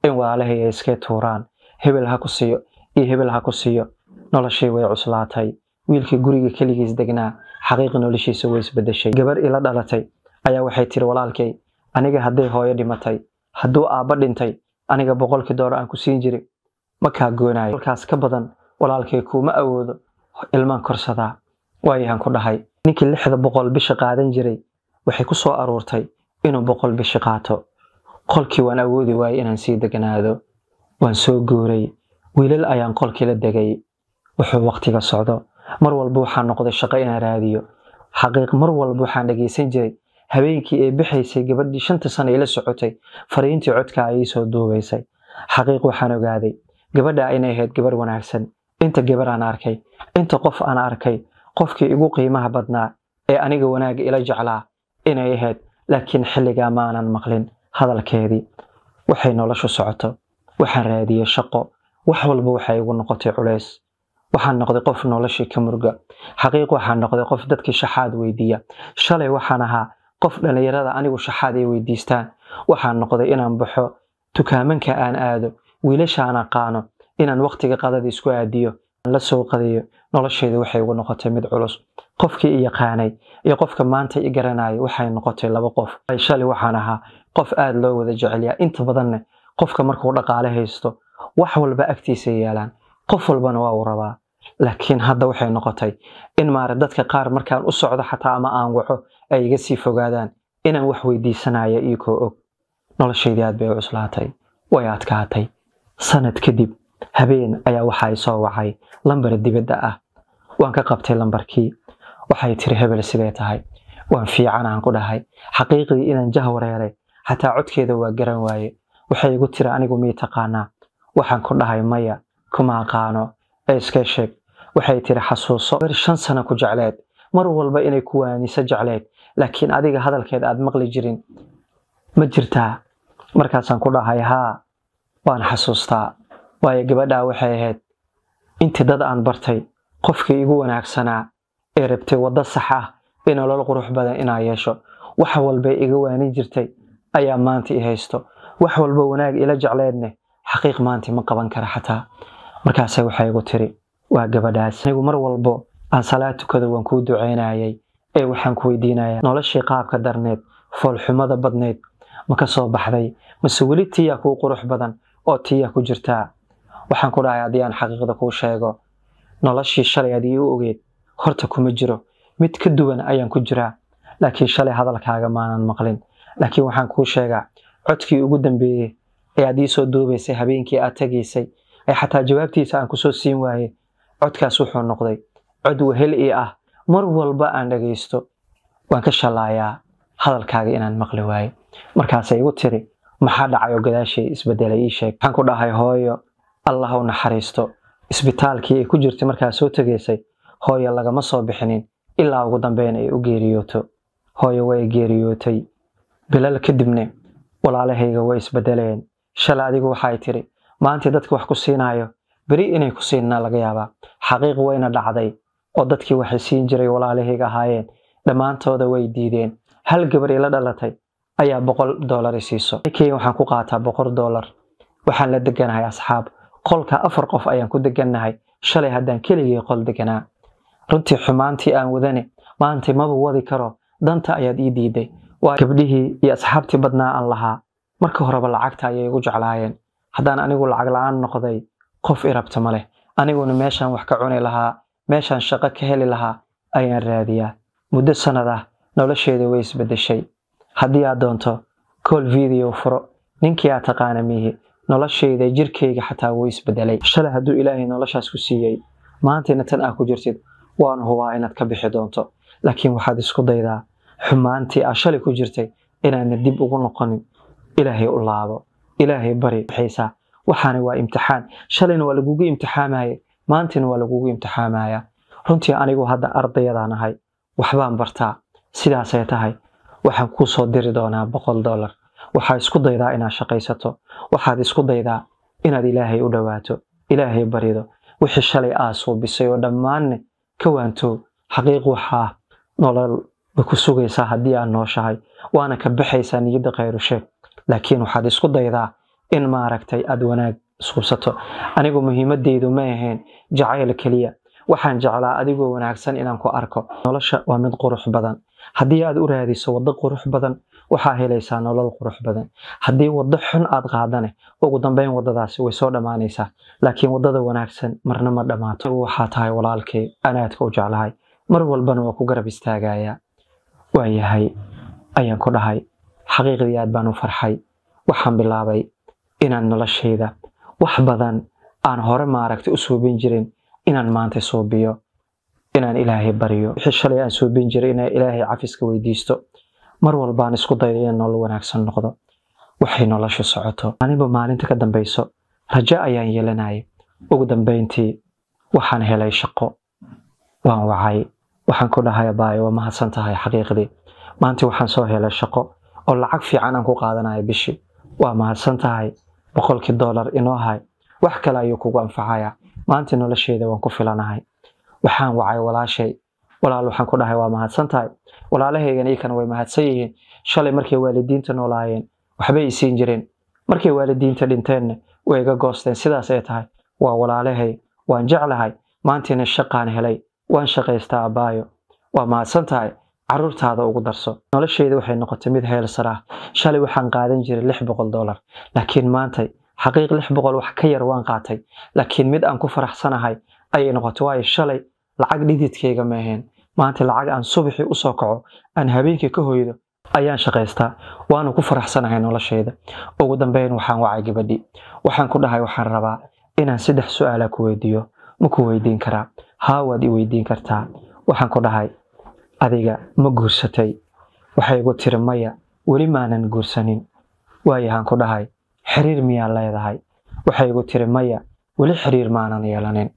in walaalahay ay iskay tuuraan hebel ha ku siiyo iyo hebel ha ku siiyo noloshii way cuslaatay wiilkii guriga keligiis degnaa xaqiiqi noloshiisa way isbedeshay gabar ila dhalatay ayaa waxay tiri walaalkay aniga hadday hooyo dhimatay hadduu aabba dhintay aniga boqolkii doolar aan ku siin jiri ma kaa goonayo halkaas ka badan walaalkay kuuma awoodo ilmaan korsadaa waayahan ku dhahay ninkii lixda boqol bishi qaadan jiray waxay ku soo aruurtay inuu boqol bishi qaato qolkii waan awoodi waayey inaan sii deganaado waan soo guuray wiilal ayaan qolkii la degay wuxuu waqtiga socdo mar walba waxaan noqday shaqo inaan raadiyo xaqiiq mar walba waxaan dhegaysan jiray habeenkii ee bixaysay gabadhii shanta sano ila socotay fariintii codka ayay soo duubaysay xaqiiq waxaan ogaaday gabadha inay ahayd gabar wanaagsan inta gabar aan arkay inta qof aan arkay qofkii igu qiimaha badnaa ee aniga wanaagga ila jeclaa inay ahayd laakiin xilligaa maanan maqlin hadalkeedii waxay noloshu socoto waxaan raadiyey shaqo wax walba waxay igu noqotay culays waxaan noqday qof noloshii ka murga xaqiiq waxaan noqday qof dadkii shaxaad weydiiya shalay waxaan ahaa qof dhallinyarada anigu shaxaad ay weydiistaan waxaan noqday inaan baxo tukaamanka aan aado wiilasha aan aqaano inaan waqtiga qadada isku aadiyo la soo qadayo noloshayda waxay igu noqotay mid culus qofkii i yaqaanay iyo qofka maanta i garanayo waxay noqotay laba qof shalay waxaan ahaa qof aada loo wada jecelyaa inta badanne qofka markuu dhaqaale haysto wax walba agtiisa yaalaan qof walbana waa uu rabaa laakiin hadda waxay noqotay in maara dadka qaar markaan u socdo xataa ama aan waco ay iga sii fogaadaan inaan wax weydiisanaya iikoo og noloshaydii aad bay u cuslaatay way adkaatay sanad kadib habeen ayaa waxa ay soo wacay lambar dibadda ah waan ka qabtay lambarkii waxay tiri hebel sidee tahay waan fiican aan ku dhahay xaqiiqdii inaan jah wareeray xataa codkeeda waa garan waaye waxay igu tiri anigu mii taqaanaa waxaan ku dhahay maya kuma aqaano ee iska sheeg waxay tiri xasuuso ber shan sano ku jecleed mar walba inay ku waaniso jecleed laakiin adiga hadalkeed aad maqli jirin ma jirtaa markaasaan ku dhahay haa waan xasuustaa waayo gabadhaa waxay ahayd intii dad aan bartay qofkii igu wanaagsanaa ee rabtay waddo sax ah ee nolol qurux badan inaa yeesho wax walbay iga waanin jirtay ayaa maanta i haysto wax walba wanaag ila jecleedne xaqiiq maanta ma qaban kara xataa markaase waxay igu tiri waa gabadhaas anigu mar walbo aan salaad tukado waan kuu ducaynayay ee waxaan ku weydiinayaa noloshii qaabka darneed foolxumada badneed ma ka soo baxday mase weli tiyaa kuu qurux badan oo tiyaa ku jirtaa waxaan ku dhahay haddii aan xaqiiqda kuu sheego noloshii shalay aad ii ogeed horta kuma jiro mid ka duwan ayaan ku jiraa laakiin shalay hadalkaaga maanan maqlin laakiin waxaan kuu sheegaa codkii ugu dambeeyey ee aad ii soo duubaysay habeenkii aad tegaysay ee xataa jawaabtiisa aan kusoo siin waaye codkaas wuxuu noqday cod wehel ii ah mar walba aan dhagaysto waan ka shallaayaa hadalkaaga inaan maqli waaye markaasay igu tiri maxaa dhacay oo gadaashay isbedelay ii sheeg waxaan ku dhahay hooyo allah u naxariisto isbitaalkii ay ku jirtay markaa soo tegaysay hooyo lagama soo bixinin ilaa ugu dambeyn ay u geeriyooto hooyo way geeriyootay bilal kadibne walaalahayga way isbedeleen shalay adigu waxay tiri maantii dadka wax ku siinaayo beri inay ku siinna laga yaabaa xaqiiq wayna dhacday oo dadkii waxay siin jiray walaalahayga ahaayeen dhammaantooda way diideen hal gabar ila dhalatay ayaa boqol doolar i siiso kenya waxaan ku qaataa boqol doolar waxaan la deganahay asxaab qolka afar qof ayaan ku degannahay shalay haddaan keligii qol deganaa runtii xumaantii aan wadane maanta maba wadi karo danta ayaad ii diiday waa gabdhihii iyo asxaabtii badnaa aan lahaa marka horeba lacagta ayay igu jeclaayeen haddaan anigu lacag la-aan noqday qof i rabta ma leh aniguna meeshaan wax ka cuni lahaa meeshaan shaqo ka heli lahaa ayaan raadiyaa muddo sanad ah nolosheeda way isbedeshay haddii aad doonto col video furo ninkii aad taqaana miihi noloshayda jirkayga xataa wuu isbedelay shalay hadduu ilaahay noloshaas ku siiyey maantayna tan aa ku jirtid waan hubaa inaad ka bixi doonto laakiin waxaad isku daydaa xumaantii aa shalay ku jirtay inaadna dib ugu noqonin ilaahay u laabo ilaahay bari waxaysaa waxaana waa imtixaan shalayna waa lagugu imtixaamaye maantayna waa lagugu imtixaamaya runtii anigu hadda ardayadaan ahay waxbaan bartaa sidaasay tahay waxaan kuu soo diri doonaa boqol dollar waxaad isku daydaa inaad shaqaysato waxaad isku daydaa inaad ilaahay u dhowaato ilaahay barido wixii shalay aa suubisay oo dhammaanne ka waantow xaqiiq waxaa nolol ba ku sugaysaa haddii aad nooshahay waana ka baxaysaa niyadda khayru sheeg laakiin waxaad isku daydaa in maaragtay aada wanaag isqubsato anigu muhiimadeydu ma ahayn jacayl keliya waxaan jeclaa adigoo wanaagsan inaan ku arko nolosha waa mid qurux badan haddii aad u raadiso waddo qurux badan waxaa helaysaa nolol qurux badan haddii waddo xun aad qaadane ugu dambeyn waddadaasi way soo dhammaanaysaa laakiin waddada wanaagsan marna ma dhammaato waxaa tahay walaalkay anaadka u jeclahay mar walbana waa ku garab istaagayaa waa yahay ayaan ku dhahay xaqiiqdii aad baan u farxay waxaan bilaabay inaan noloshayda wax badan aan hore maaragtay u suubin jirin inaan maanta suubiyo inaan ilaahay baryo wixii shalay aan suubin jiray inaan ilaahay cafiska weydiisto mar walbaan isku dayo inaan nolol wanaagsan noqdo waxay nolosha socoto aniba maalinta ka dambayso rajo ayaan yeelanayay ugu dambeyntii waxaan helay shaqo waan wacay waxaan ku dhahay abaayo waa mahadsan tahay xaqiiqdii maanta waxaan soo helay shaqo oo lacag fiican aan ku qaadanayo bishii waa mahadsan tahay boqolkii dollar inoo hay wax kale ayuu kugu anfacaya maanta nolosheeda waan ku filanahay waxaan wacay walaashay walaal waxaan ku dhahay waa mahadsan tahay walaalahaygan iikana way mahadsan yihiin shalay markay waalidiinta noolaayeen waxbay isiin jireen markay waalidiinta dhinteenna way iga goosteen sidaas ay tahay waa walaalahay waan jeclahay maantiina shaqaan helay waan shaqaystaa abaayo waa mahadsan tahay caruurtaada ugu darso nolosheyda waxay noqotay mid heelsar ah shalay waxaan qaadan jiray lix boqol dollar laakiin maantay xaqiiq lix boqol wax ka yar waan qaatay laakiin mid aan ku faraxsanahay ayay noqotay waayo shalay lacag dhididkayga ma ahayn maanta lacag aan subaxii usoo kaco aan habeenkii ka hoydo ayaan shaqaystaa waana ku faraxsanahay noloshayda ugu dambeyn waxaan wacay gabadhii waxaan ku dhahay waxaan rabaa inaan saddex su-aala ku weydiiyo ma ku weydiin karaa haa waad i weydiin kartaa waxaan ku dhahay adiga ma guursatay waxay igu tiri maya weli maanan guursanin waayahaan ku dhahay xiriir miyaa leedahay waxay igu tiri maya weli xiriir maanan yeelanin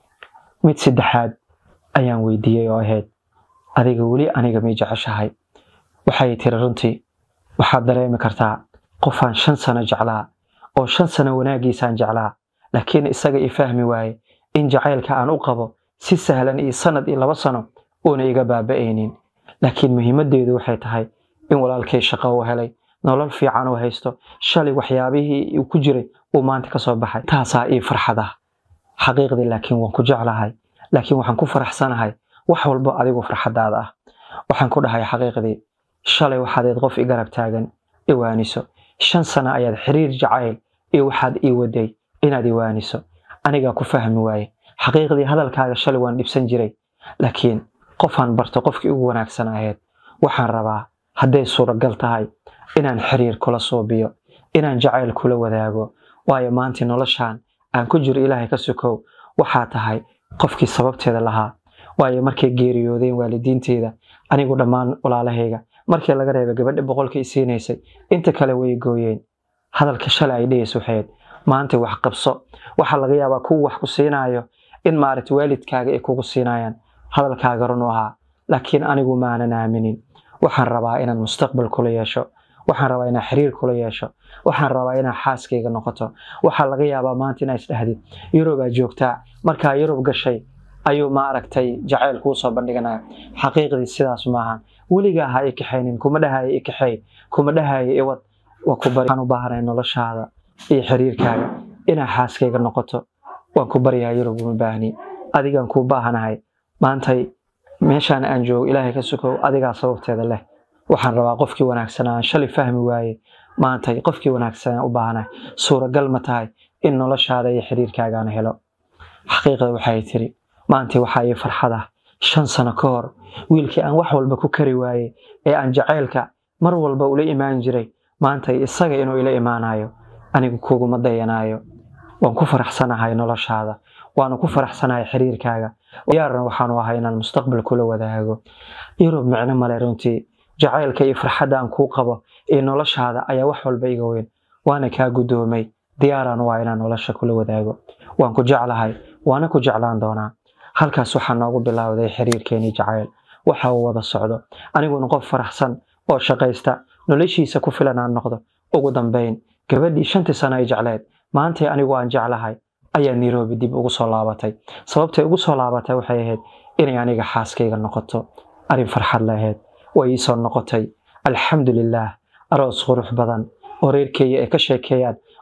mid saddexaad ayaan weydiiyey oo ahayd adiga weli aniga may jeceshahay waxay tiri runtii waxaad dareemi kartaa qofaan shan sano jeclaa oo shan sano wanaagiisaan jeclaa laakiin isaga i fahmi waaye in jacaylka aan u qabo si sahlan iyo sanad iyo laba sano uuna iga baaba'aynin laakiin muhiimadeedu waxay tahay in walaalkay shaqo u helay nolol fiican uu haysto shalay waxyaabihii uu ku jiray uu maanta kasoo baxay taasaa ii farxad ah xaqiiqdii laakiin waan ku jeclahay laakiin waxaan ku faraxsanahay wax walbo adigu farxadaada ah waxaan ku dhahay xaqiiqdii shalay waxaadeed qof i garab taagan iwaaniso shan sano ayaad xiriir jacayl iyo waxaad ii waday inaad iwaaniso anigaa ku fahmi waaye xaqiiqdii hadalkaaga shalay waan dhibsan jiray laakiin qofaan barto qofkii ugu wanaagsan ahayd waxaan rabaa hadday suuragal tahay inaan xiriir kula suubiyo inaan jacayl kula wadaago waayo maanta noloshaan aan ku jiro ilaahay ka sukow waxaa tahay qofkii sababteeda lahaa waayo markay geeriyoodeen waalidiinteeda anigu dhammaan walaalahayga markii laga reebay gabadha boqolka i siinaysay inta kale way gooyeen hadalka shalay ay dhehaysa waxayd maanta wax qabso waxaa laga yaabaa kuwa wax ku siinaayo in maaragta waalidkaaga ay kugu siinayaan hadalkaaga run u ahaa laakiin anigu maanan aaminin waxaan rabaa inaan mustaqbal kula yeesho waxaan rabaa inaan xiriir kula yeesho waxaan rabaa inaan xaaskayga noqoto waxaa laga yaabaa maanta inaa isdhahdid yurubaa joogtaa markaa yurub gashay ayuu ma aragtay jacayl kuu soo bandhiganaya xaqiiqdii sidaas maaha weligaa ha i kaxaynin kuma dhahayo i kaxeey kuma dhahayo iwad waa ku bari waxaan u baahanay noloshaada iyo xiriirkaaga inaa xaaskayga noqoto waan ku baryaha yurub uma baahni adigaan kuu baahanahay maantay meeshaan aan joogo ilaahay ka sukow adigaa sababteeda leh waxaan rabaa qofkii wanaagsanaa aan shalay fahmi waaye maantay qofkii wanaagsanaa u baahanahay suuragal ma tahay in noloshaada iyo xiriirkaagaan helo xaqiiqda waxay tiri maantay waxaa ii farxad ah shan sano ka hor wiilkii aan wax walba ku kari waaye ee aan jacaylka mar walba ula imaan jiray maantay isaga inuu ila imaanayo anigu kuguma dayanaayo waan ku faraxsanahay noloshaada waana ku faraxsanahay xiriirkaaga yaarna waxaanu ahay inaan mustaqbal kula wadaago yurub micno male runtii jacaylka iyo farxadda aan kuu qabo iyo noloshaada ayaa wax walba iga weyn waana kaa guddoomay diyaaraan waa inaan nolosha kula wadaago waan ku jeclahay waana ku jeclaan doonaa halkaas waxaa noogu bilowday xiriirkeenii jacayl waxa uu wada socdo aniguna qof faraxsan oo shaqaysta noloshiisa ku filan aan noqdo ugu dambayn gabadhii shantii sano ay jecleed maantay anigu aan jeclahay ayaa nairobi dib ugu soo laabatay sababtay ugu soo laabatay waxay ahayd inay aniga xaaskayga noqoto arrin farxad lahayd way iisoo noqotay alxamdulilaah aroos qurux badan oo reerkeeya ay ka sheekeeyaan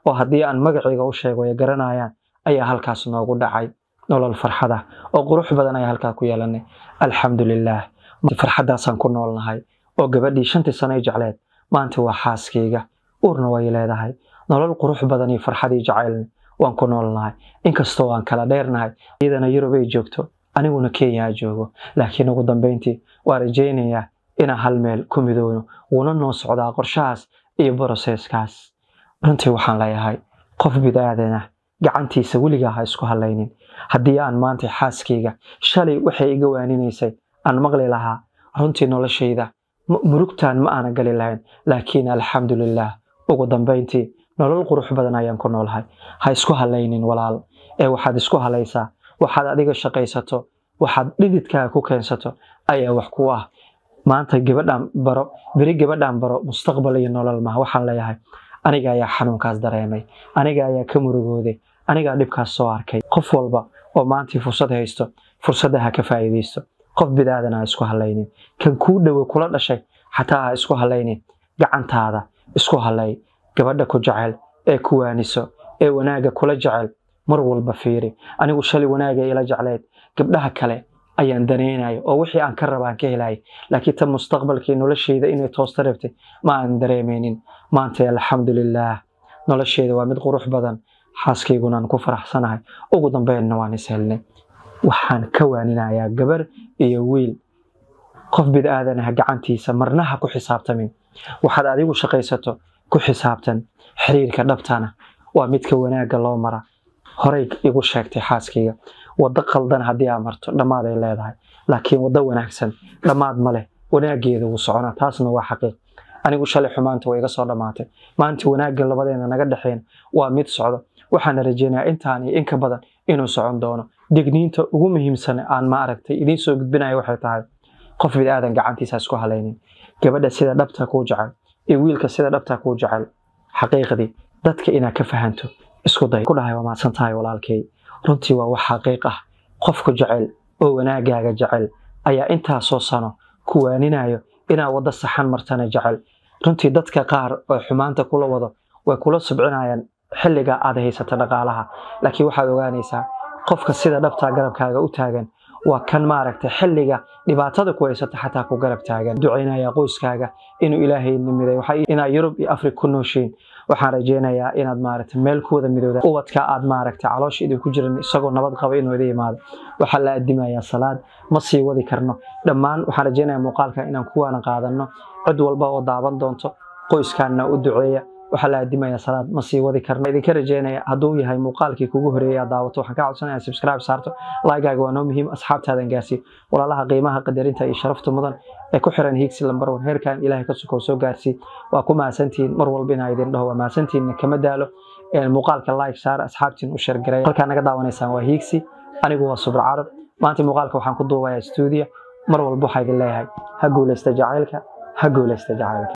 oo haddii aan magacayga u sheego ay garanayaan ayaa halkaas noogu dhacay nolol farxad ah oo qurux badan ayaa halkaa ku yeelanay alxamdulilaah farxaddaasaan ku noolnahay oo gabadhii shantii sano ay jecleed maanta waa xaaskayga uurna way leedahay nolol qurux badan iyo farxadii jacaylna waan ku noolnahay inkastoo aan kala dheernahay iyadana yurub ay joogto aniguna kenya joogo laakiin ugu dambeyntii waa rajaynayaa inaan hal meel ku midoono wuuna noo socdaa qorshahaas iyo broseeskaas runtii waxaan leeyahay qof bidaadanah gacantiisa weligaa ha isku halaynin haddii aan maanta xaaskayga shalay waxay iga waaninaysay aan maqli lahaa runtii noloshayda murugtaan ma aana gali lahayn laakiin alxamdulilaah ugu dambeyntii nolol qurux badan ayaan ku noolahay ha isku halaynin walaal ee waxaad isku halaysaa waxaad adiga shaqaysato waxaad dhididkaaga ku keensato ayaa wax ku ah maanta gabadhaan baro beri gabadhaan baro mustaqbal iyo nolol maha waxaan leeyahay aniga ayaa xanuunkaas dareemay aniga ayaa ka murugooday anigaa dhibkaas soo arkay qof walba oo maantii fursad haysto fursadda ha ka faa'iidaysto qof bidaadan ha isku halaynin kan kuu dhowe kula dhashay xataa ha isku halaynin gacantaada isku halay gabadha ku jecel ee ku waaniso ee wanaagga kula jecel mar walba fiiri anigu shalay wanaaga ila jecleyd gabdhaha kale ayaan danaynaya oo wixii aan ka raba aan ka helaya laakiin tan mustaqbalkii nolosheyda inay toosta rabtay ma aan dareemaynin maanta alxamdulilaah nolosheeda waa mid qurux badan xaaskayguna aan ku faraxsanahay ugu dambeynna waan is helnay waxaan ka waaninayaa gabar iyo wiil qof bidaadanah gacantiisa marna ha ku xisaabtamin waxaad adigu shaqaysato ku xisaabtan xiriirka dhabtana waa midka wanaagga loo mara horay igu sheegtay xaaskayga waddo qaldan haddii aa marto dhammaad ay leedahay laakiin waddo wanaagsan dhammaad ma leh wanaaggeeda wuu soconaa taasna waa xaqiiq anigu shalay xumaanta way iga soo dhammaatay maanta wanaagga labadeena naga dhexeyn waa mid socdo waxaana rajeynayaa intaan iyo in ka badan inuu socon doono digniinta ugu muhiimsan aan ma aragtay idiin soo gudbinaya waxay tahay qof bidaadan gacantiisa isku halaynin gabadha sida dhabta kuu jecel iyo wiilka sida dhabta kuu jecel xaqiiqdii dadka inaad ka fahanto isku day ku dhahay waa mahadsan tahay walaalkay runtii waa wax xaqiiq ah qofku jecel oo wanaagaaga jecel ayaa intaasoo sano ku waaninayo inaad waddo saxan martana jecel runtii dadka qaar oo xumaanta kula wado way kula subcinayaan xilliga aad haysata dhaqaalaha laakiin waxaad ogaanaysaa qofka sida dhabtaa garabkaaga u taagan waa kan maaragtay xilliga dhibaatada ku haysata xataa ku garab taagan ducaynaya qoyskaaga inuu ilaahay nimiday inaad yurub iyo afrig ku nooshiin waxaan rajeynayaa inaad maaragtay meel ku wada midowda ubadka aad maaragtay caloosha idinku jiran isagoo nabad qaba inuu ida yimaado waxaa la adimayaa salaad ma sii wadi karno dhammaan waxaan rajeynayaa muuqaalka inaan kuwaana qaadano cid walba oo daaban doonto qoyskaana u duceeya waxaa la adimayaa salaad ma sii wadi karno idinka rajeynaya hadduu yahay muuqaalkii kugu horeeyay aad daawato waxaan ka codsanaya subscribe saarto laygaaga waa noo muhiim asxaabtaadan gaarsiin walaalaha qiimaha qadarinta iyo sharafta mudan ee ku xiran hiigsi lambar wan heerkan ilaahay ka sukow soo gaarsii waa ku mahadsantihiin mar walba inaa idin dhaho waa mahadsantihiinna kama daalo muuqaalka like saar asxaabtiin u sheergaray halkaa naga daawanaysaan waa hiigsi anigu waa subr carab maanta muuqaalka waxaan ku duubayaa stuudiya mar walba waxaa idin leeyahay ha guulaysta jacaylka ha guulaysta jacaylka